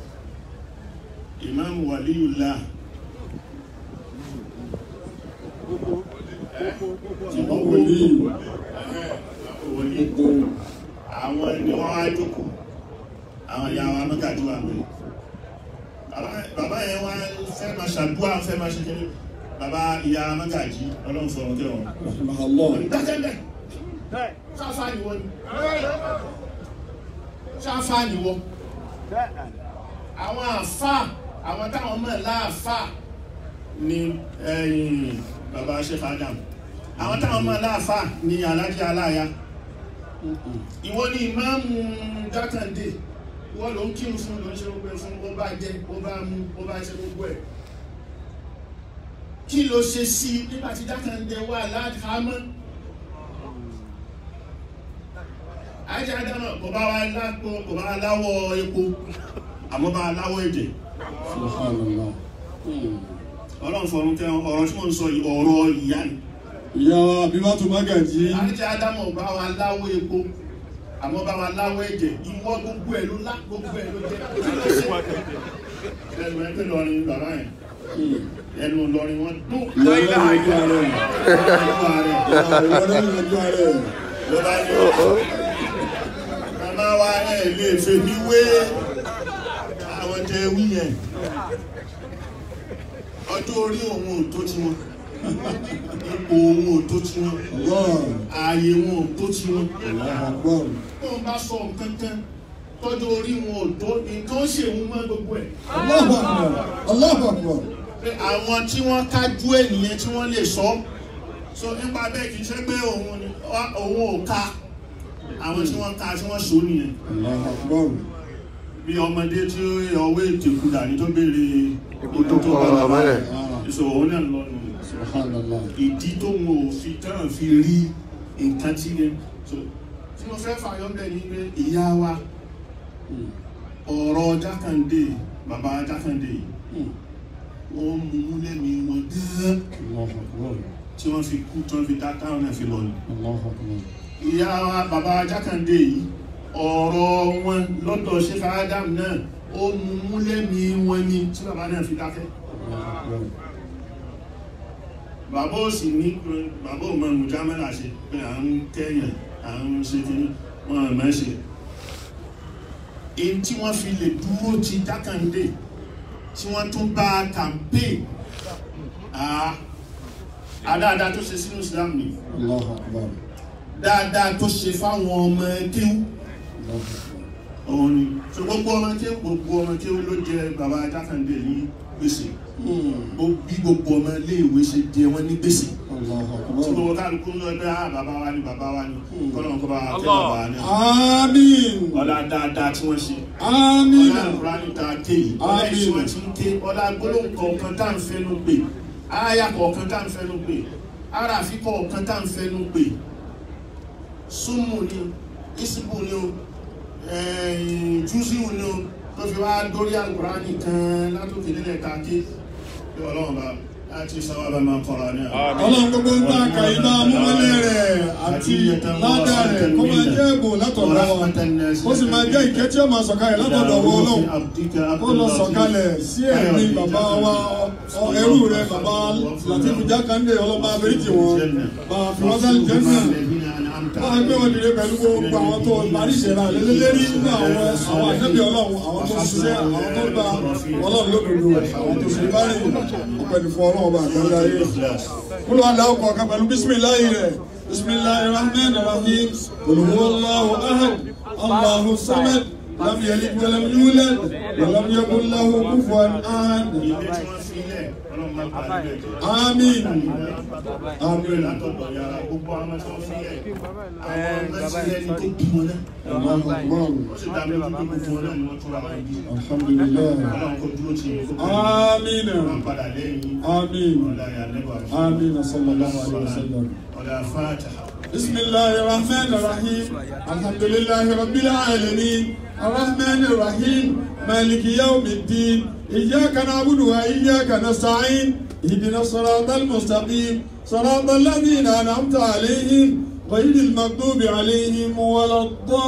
ìmáàmù Waliyullah tí wọ́n wọlé wọlé àwọn ni wọ́n á jókòó àwọn ìyá wa mẹ́gàjú wà pé bàbá yẹn wá fẹ́ máa ṣàdúrà fẹ́ máa ṣe kéré bàbá ìyá mẹ́gàjí ọlọ́run fọ̀rọ̀ tẹ́ wọn Rahimahullah. dákẹ́lẹ̀ ṣáfá ni wọ́n ni ṣáfá ni wọ́n àwọn àfá àwọn táwọn mọ̀ láàfá ni ẹ̀yìn bàbá Sheikh Adam àwọn táwọn mọ̀ láàfá ni alájí aláya ìwọ ni ìmáàmù jákàndé wọ́n ló ń kírun fún ló ń ṣe gbogbo ẹ̀ fún ó bá jẹ ó bá mú ó bá ṣe gbogbo ẹ̀ kí ló ṣe sí i nígbà tí jákàndé wà láàkámọ́ àìjẹ́ adámọ̀ kò bá wa lápò kò bá wa láwọ̀ epo àmọ́ bá wa láwọ̀ ẹ̀jẹ̀ Subhanallah. ọlọ́run fọ̀run tẹ ọ̀rọ̀ tí mo ń sọ yìí ọ̀rọ̀ ìyá ni Ìyá wa Abibatu Magaji. àìjẹ́ adámọ̀ bá wa láwọ̀ epo àmọ́ bá wa láwọ̀ ẹ̀jẹ̀ ìwọ gbogbo ẹ̀ ló lá gbogbo ẹ̀ ló jẹ́ ẹnu ẹgbẹ́ lọrin bàbá yẹn ẹnu lọrin wọn dún Ìyá wa yanjú ara ẹ̀. ẹnu ààrẹ Ìyá wa yanjú ara ẹ̀. ló bá ní màmá wa ẹ̀ lè fèmí wé àwọn tẹ wí yẹn ọjọ́ orí òun ò tó tí wọn ipò òun ò tó tí wọn Allah. ààyè wọn ò tó tí wọn Allahu Akbar. tó ń bá sọ nǹkan kan tọ́jú orí wọn ò tó nǹkan ó ṣèwọ́n mọ́ gbogbo ẹ̀ Allahu Akbar. Allahu Akbar. pé àwọn tí wọ́n kájú ènìyàn tí wọ́n lè sọ so nípa bẹ́ẹ̀ kì í ṣe pé òun ni òun ò ka àwọn tí wọ́n ka tí wọ́n sọ nìyẹn Allahu Akbar. bí ọmọdé tí ọwọ́ ètò ìkúdà ní tó béèrè Ikú tó pa bàbá rẹ̀. ìṣòro òun náà lọ nù Subhanallah. ìdí tó ń wò fi tán fi rí nǹkan tí yẹn so tí mo fẹ́ fàyọ́ bẹ́ẹ̀ ni pé ìyá wa ọ̀rọ̀ jákàndé bàbá jákàndé yìí wọ́n mú lẹ́mí wọn gán tí wọ́n fi kú tí wọ́n fi dá táwọn náà fi lọ ni Allahu Akbar. ìyá wa bàbá Jákàndé yìí ọ̀rọ̀ wọn lọ́dọ̀ Sheikh Adam náà ó mú múlẹ́mí wọn ni tí bàbá náà fi dákẹ́ Allahu Akbar. bàbá ò sì ní bàbá ò mọ mùjámẹ́là ṣe pé à ń kẹ́yàn à ń ṣe kí wọ́n ò mọ̀ ṣe èyí tí wọ́n fi lè dúró ti Jákàndé tí wọ́n tún bá kàmpé àdáadáa tó ṣe sínú Islam ni Allahu Akbar. dáadáa tó ṣe fáwọn ọmọ kéwú Allahu Akbar. òun ni so gbogbo ọmọ kéwú gbogbo ọmọ kéwú ló jẹ bàbá Jákàndé ní gbèsè Gbogbo- bí gbogbo ọmọ iléèwé ṣe jẹ wọn ní gbèsè Allahu tí Akbar. gbogbo kálukú ń lọ pé ah bàbá wa ni bàbá wa ni kọ́lọ́n kọ́ bá wa tẹ́ bàbá wa ni Àmín. ọlá dáadáa tí wọ́n ṣe Àmín. ọlá ìkúránì tá a ké yìí ọlá Àmín. ìṣúná tí ń ké ọlá gbólóhùn kọ̀ọ̀kan tá à ń fẹnu pè ááyà kọ̀ọ̀kan tá à ń fẹnu pè aráàfí kọ̀ọ̀kan tá à ń fẹnu pè súnmù ni o ìsìnkú ni o ẹ̀ẹ́n, júùsíù ni o tó fi wá dórí àlùkùránì kan látòkè nílẹ̀ káàkiri bí ọlọ́run bá láti sáwábà máa kọ́ra ní àwọn. Ọlọ́run gbogbo ń ta kàyídá múmọ́lẹ̀ rẹ̀ àti ládà rẹ̀ kó máa jẹ́ èbò látọ̀dọ̀ wa. Ó sì máa jẹ́ ìkẹ́ tí ó máa sọ̀kalẹ̀ látọ̀dọ̀ wọ Ọlọ́run. Ó lọ sọ̀kalẹ̀ sí ẹ̀mí bàbá wa ọ- ẹrú rẹ̀ bàbá Latifu Jákàndé ọlọ́ba abẹ́rìtì wọn. Bàbá fi wọ́n sálì jẹ́ náà. Wọ́n á gbé wọn dìde pẹ̀lú gbogbo àwọn tó parí ìṣẹ̀lá lélẹ́lẹ́rí nínú àwọn àwọn ànábì Ọlọ́run, àwọn tó ṣiṣẹ́, àwọn tó gba Ọlọ́run lódodo, àwọn tó ṣe bá rìn ọ̀pẹ̀lú fún Ọlọ́run ọba àgbáńlá ayé. Kúlọ̀ aláwọ̀ kọ̀ọ̀kan pẹ̀lú bísímìláì rẹ̀. Bísímìláì rahman rahim. Olùwọ́ Allahu ahad. Allahu samad. Lam yalid wa lam yulad. Wa lam yakun lahu kufuwan ahad. ilé tí wọ́n fi lẹ̀ ọlọ́run máa bá ilé jẹ́. Àmín. Àmín. látọ̀dọ̀ yàrá gbogbo àwọn ọmọ tí wọ́n fi lẹ̀ àwọn ọmọ tí ẹni tó bí wọn náà. Allahu Akbar. ó sì dá mi lójú pé gbogbo wọn náà ni wọ́n túra wọn bí. Alhamdulillah. ọlọ́run kò dúró tì í kó Àmín. wọn padà lẹ́yìn Àmín. ọ̀la yà lẹ́bà Àmín. Sallallahu alayhi wa sallam. ọ̀la fàtà. بسم الله الرحمن الرحيم الحمد لله رب العالمين الرحمن الرحيم مالك يوم الدين إياك نعبد وإياك نستعين اهدنا الصراط المستقيم صراط الذين أنعمت عليهم غير المغضوب عليهم ولا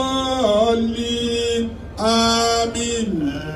الضالين آمين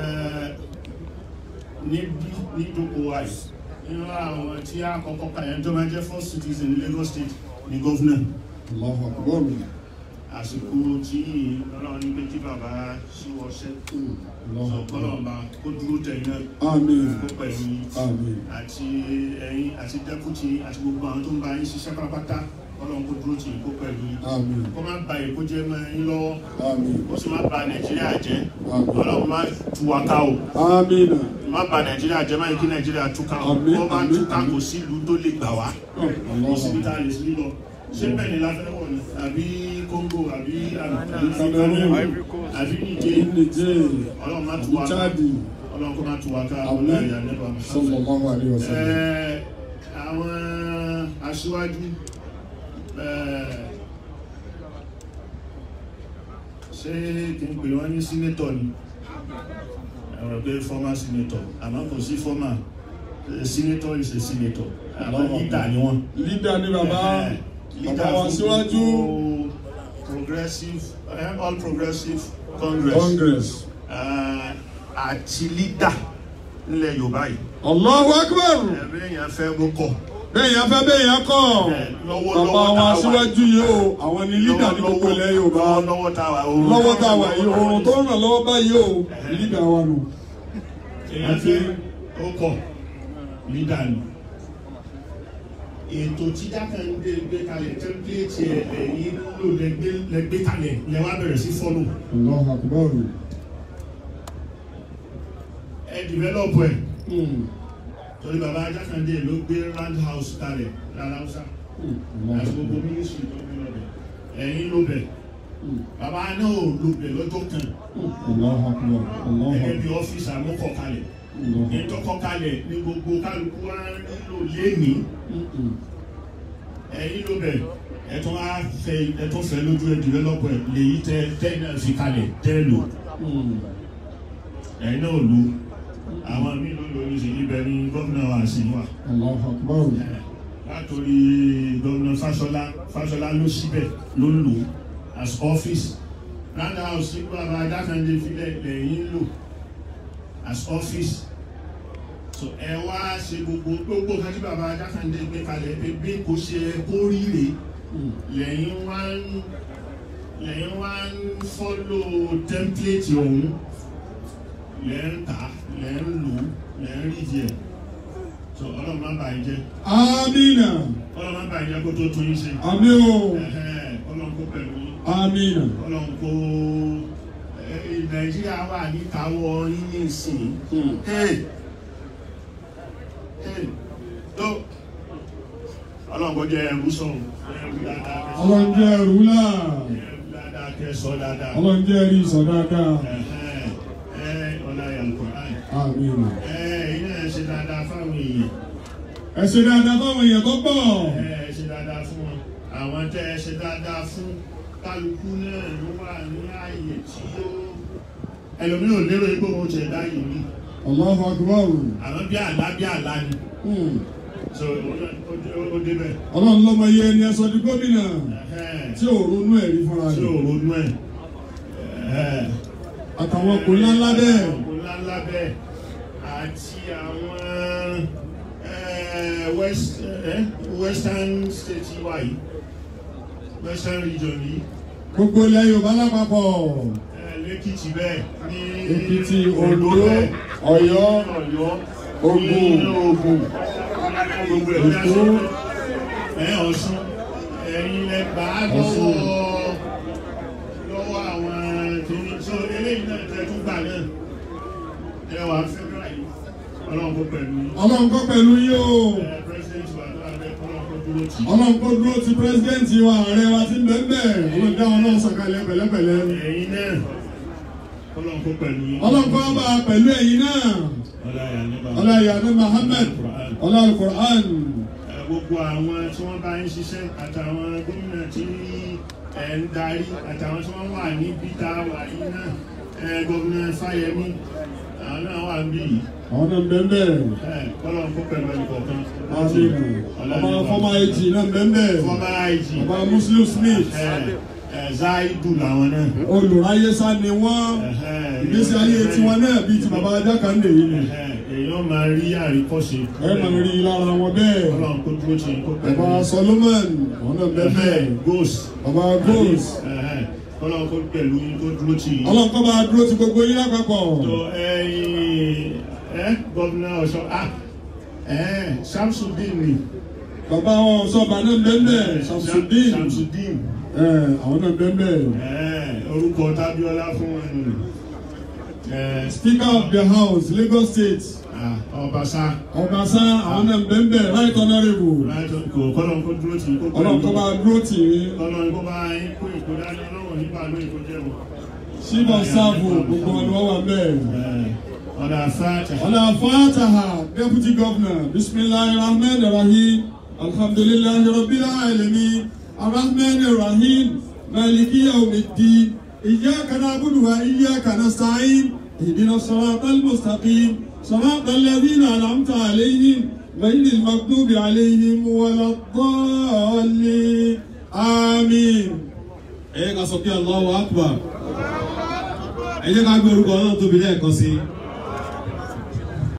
níbi nídòkó wa yìí nínú àwọn tí a kọ́kọ́ kà yẹn tó máa jẹ́ first citizen ní Lagos State ní gọ́fúnà Allahu Akbar. àsìkò tí ọlọ́run ní pé kí bàbá ṣíwọ́ṣẹ́ Allahu sọ Akbar. kọ́lọ́run bá kó dúró tẹ̀yìn náà آمين kó pẹ̀lú yín آمين àti ẹ̀yin àti dẹ́kùtì àti gbogbo àwọn tó ń bá yín ṣiṣẹ́ pátápátá ọlọ́run kó dúró tì í kó pẹ̀lú yín Àmín. kó má ba èkó jẹ́ mọ́ yín lọ́wọ́ Àmín. ó sì má ba Nàìjíríà jẹ́ Àmín. ọlọ́run má tú wa ká o آمين má ba Nàìjíríà jẹ́ má yẹ kí Nàìjíríà túká o Àmín, wọ́n bá àmín, túká kò sí ìlú tó lè gbà wá kò sí ibi tá a lè sí lọ ṣé bẹ́ẹ̀ ni láfẹ́ wọ̀ ni àbí Congo àbí àbí Cameroon. àbí Niger Niger ọlọ́run má tú wa ká Chad ọlọ́run kó má tú wa ká Àmín. ọlọ́run ìyá nẹ́bà Muhammad. Sallallahu alayhi wa sallam. Ẹ, àwọn aṣíwájú ẹ, ṣé kí n pè wọ́n ní sínétọ̀ ni ẹ̀rọ pé former senator àmọ́ kò sí former Eh, senator is a senator àwọn leader ni wọ́n. leader ni bàbá Eh, leader bàbá wa fún síwájú gbogbo progressive eh, all progressive congress congress. Eh, àti leader nílẹ̀ Yorùbá yìí Allahu Akbar. ẹ̀rẹ́ yẹn fẹ́ mú kọ̀. bẹ́ẹ̀ yẹn fẹ́ bẹ́ẹ̀ yẹn kọ́ lọ́wọ́ bàbá wa síwájú yìí o àwọn ni lídà ní gbogbo ilẹ̀ Yorùbá lọ́wọ́ tá a wà oorun lọ́wọ́ tá a wà yìí oorun tó ń ràn lọ́wọ́ báyìí o lídà wa nù. èèyàn fẹ́ ó kọ̀ lídà ni ètò tí Jákàndé gbé kalẹ̀ tẹ́ḿpìlẹ̀tì ẹ̀ lẹ́yìn ló lẹ́gbẹ́ kalẹ̀ lẹ́wà bẹ̀rẹ̀ sí fọ́lù Allahu Akbar. ẹ dìvẹ́lọ́pù ẹ̀ Hmm. torí bàbá Jákàndé ló gbé round house kalẹ̀ lára Hausa àti gbogbo mínísírì tó gbé lọ́bẹ̀ ẹ̀yìn ló bẹ̀ bàbá náà ò lò bẹ̀ lọ́jọ́ kan Allahu Akbar. Allahu gẹ́gẹ́ bí Akbar. ọ́fíìsì àmúkọ̀ kalẹ̀ Allahu ní Akbar. tọkọ kalẹ̀ ní gbogbo kálukú wa nílò lẹ́ni Mm-mm. ẹ̀yin ló bẹ̀ ẹ̀tún á fẹ́ ẹ̀tún fẹ́ lójú ẹ̀ dìvẹ́lọ́pọ̀ ẹ̀ lèyí tẹ́ tẹ́ náà fi kalẹ̀ tẹ́ lò Hmm. ẹ̀yin náà lò àwọn míì ló lò ní sí ibẹ̀ ní gómìnà wa sí wa Allahu Akbar. látòrí gómìnà Fáṣọlá Fáṣọlá ló síbẹ̀ ló lò ó as office round house tí bàbá Jákàndé filẹ̀ lẹ́yìn lò as office so ẹ wá ṣe gbogbo gbogbo kan tí bàbá Jákàndé gbé kalẹ̀ pé bí kò ṣe kó rí rèé lẹ́yìn wá ń lẹ́yìn wá ń fọ́lò tẹ́ḿpìlẹ̀tì ọ̀hún lẹ́ ń tà lẹ́ ń lò lẹ́ ń rí jẹ so ọlọ́run má bàa jẹ́ amina ọlọ́run má bàa jẹ́ kó tó tún yín ṣe àmì o Ẹ̀hẹ́n, ọlọ́run kó pẹ̀lú yín amina ọlọ́run kó ẹ, nàìjíríà wà níkàáwọ́ yín ní ìsìn Hey! Hey! tó ọlọ́run kó jẹ́ ẹrú sọ̀rọ̀ ẹrú dáadáa kẹ́ sọ ọlọ́run jẹ́ ẹrú là ẹrú dáadáa kẹ́ sọ dáadáa ọlọ́run jẹ́ ẹrí ìsọ̀ dáadáa Ẹ̀hẹ́n, ẹ ọláyà Al-Qur'an amina ẹ iná ẹ ṣe dáadáa fáwọn èèyàn ẹ ṣe dáadáa fáwọn èèyàn tó pọ̀ ẹ ṣe dáadáa fún wọn àwọn tẹ ẹ ṣe dáadáa fún kálukú náà ló wà ní ààyè tí ó ẹlòmíràn lérò pé wọn ti ẹ̀dá yìí ní Allahu akbar àwọn bí àlá bí àlá ni Hmm. so ó- ó- ó débẹ̀ ọlọ́run lọ́mọ iye ẹni ẹsọ di gómìnà Ẹ̀hẹ́n, tí ò ronú ẹ̀rí fúnra tí ò rẹ̀ ronú ẹ̀ Ẹ̀hẹ́n. àtàwọn kò ńláńlá bẹ́ẹ̀ Ọ̀pọ̀ ńláńlá bẹ́ẹ̀ àti àwọn eh, west, eh, western state wa yìí western region yìí gbogbo ilẹ̀ Yorùbá lápapọ̀ eh, lẹ́kìtì bẹ́ẹ̀ ní Èkìtì, Oǹdó, bẹ́ẹ̀, Ọ̀yọ́, ní Ọ̀yọ́ Ògùn, ní Ògùn gbogbo ẹ̀ bí a Èkó. ṣe ẹ̀ Ọ̀ṣun ẹ̀yin lẹ gbà á Ọ̀ṣun. lọ́wọ́ lọ́wọ́ àwọn kìíní so eléyìí náà tẹ́ tún gbà náà ẹ wà fẹ́ràn yìí ọlọ́run kó pẹ̀lú yín. ọlọ́run kó pẹ̀lú yín o ẹ president wa tó abẹ́ ọlọ́run kó dúró tì í. ọlọ́run kó dúró ti pírẹsidẹ́ǹtì wa ààrẹ wa ti ń bẹ́ẹ̀ bẹ́ẹ̀ ọlọ́run dáhùn náà sọ̀kalẹ̀ pẹ̀lẹ́pẹ̀lẹ́ ẹ̀yin náà ọlọ́run kó pẹ̀lú yín. ọlọ́run kó bá a pẹ̀lú ẹ̀yin náà ọláyà nígbà ọlọ́yà ní Muhammad ọlọ́run Al-Qur'an Ẹ, gbogbo àwọn tí wọ́n bá ń ṣiṣẹ́ àtàwọn gómìnà tí ẹ̀ ń darí àtàwọn tí wọ́n wà ní bíta wà yìí náà ẹ, gómìnà Fáyẹmí àwọn náà wà ń bí yìí. àwọn náà ń bẹ́ẹ̀ bẹ́ẹ̀ Ẹ, ọlọ́run kó pẹ̀lú ẹnì kọ̀ọ̀kan. ọba fọmọ ẹjì náà ń bẹ́ẹ̀ bẹ́ẹ̀ fọmọ àìjì ọba Muslim Smith ẹ, ẹ, Zaidu làwọn náà. olùráyésá ni wọ́n ìgbésí ayé tiwọn náà bíi ti bàbá Jákàndé yìí ni èèyàn máa rí àríkọ́ṣe. ẹ máa rí i lára wọn bẹ́ẹ̀ ọlọ́run kó dúró tì í kó pẹ̀lú. bàbá Solomon àwọn náà ń bẹ́ẹ̀ bẹ́ẹ̀ ghost. bàbá Goals ọlọ́run kó pẹ̀lú yín kó dúró tì í. ọlọ́run kó bá a dúró ti gbogbo yín lápapọ̀ tó ẹyin ẹ gọ́vùnà ọ̀ṣọ́ ah ẹ Samsudeen ni. bàbá wọn sọba náà ń bẹ́ẹ̀ bẹ́ẹ̀ Samsudeen Samsudeen. ẹ àwọn náà ń bẹ́ẹ̀ bẹ́ẹ̀ ẹ orúkọ Tábíọ́lá fún wọn nù. ẹ Speaker of the House Lagos State ah, Ọbaṣá. Ọbaṣá àwọn náà ń bẹ́ẹ̀ bẹ́ẹ̀ Right Honourable láìtọ́ kò kọ́lọ́n kó dúró tì í kó ọlọ́run kó bá a dúró tì í Ọlọ́run kó bá yín kó ìkódání ọlọ́run nípa ló ìkójẹ́ wọn. Chief of Staff gbogbo wọn ni wọ́n wà bẹ́ẹ̀. ọ̀dà fàtà. على فاتحة Deputy Governor بسم الله الرحمن الرحيم الحمد لله رب العالمين الرحمن الرحيم مالك يوم الدين إياك نعبد وإياك نستعين اهدنا الصراط المستقيم صراط الذين أنعمت عليهم غير المغضوب عليهم ولا الضالين آمين ẹ ká sọ pé Allahu Akbar ẹ jẹ́ ká gbé orúkọ náà tóbi lẹ́ẹ̀kan sí i.